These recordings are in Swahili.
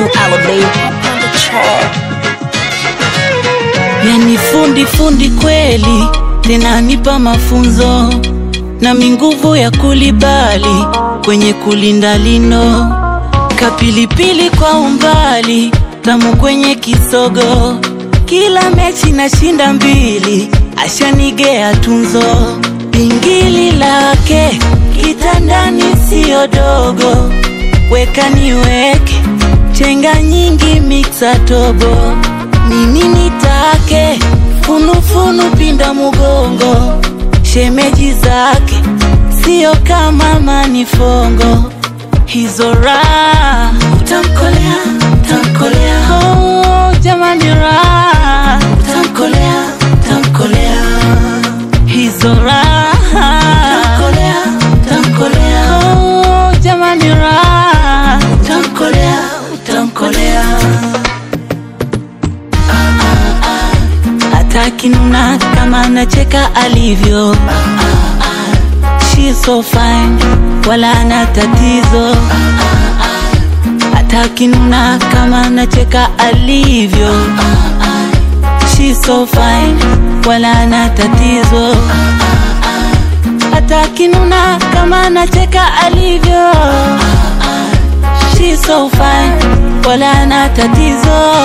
new album on the track. Yani fundi fundi kweli, tena nipa mafunzo na minguvu ya kulibali kwenye kulinda lino, kapilipili kwa umbali, tamu kwenye kisogo, kila mechi nashinda mbili, ashanigea tunzo, pingili lake kitandani siyo dogo, weka niweke chenga nyingi miksa tobo nini nitake funufunu pinda mugongo shemeji zake sio kama manifongo hizo raha utamkolea utamkolea oh, jamani raha utamkolea utamkolea hizo raha utamkolea utamkolea oh, jamani raha utamkolea utamkolea hataki nuna kama anacheka alivyo She's so fine wala ana tatizo hataki nuna kama anacheka alivyo She's so fine wala ana tatizo hataki nuna kama anacheka alivyo She's so fine wala ana tatizo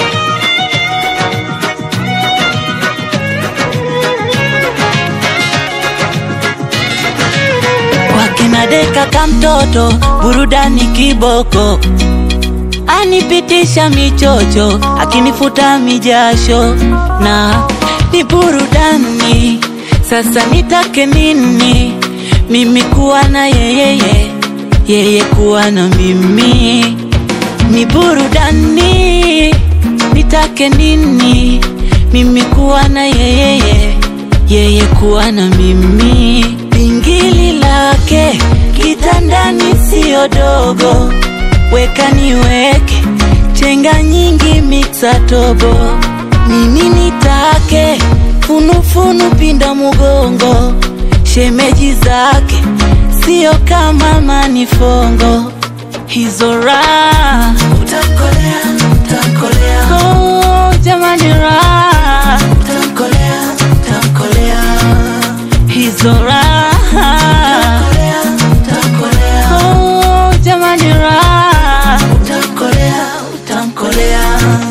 kwake nadeka kamtoto burudani kiboko anipitisha michocho akinifuta mijasho na ni burudani sasa nitake nini mimi kuwa na yeyeye yeye kuwa na mimi ni burudani nitake nini mimi kuwa na yeyeye yeye kuwa na mimi pingili lake kitandani siyo dogo weka niweke chenga nyingi miksa tobo nini nitake funufunu pinda mugongo shemeji zake sio kama manifongo hizo raha utamkolea utamkolea oh, jamani raha utamkolea utamkolea hizo raha utamkolea oh, jamani raha utamkolea utamkolea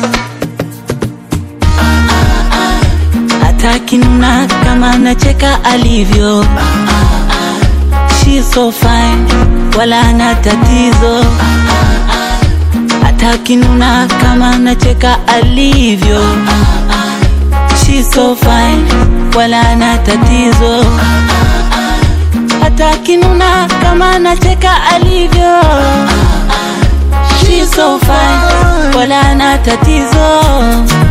hataki nuna kama anacheka alivyo She's so fine wala ana tatizo hataki nuna kama anacheka alivyo She's so fine wala ana tatizo hataki nuna kama anacheka alivyo She's so fine wala ana tatizo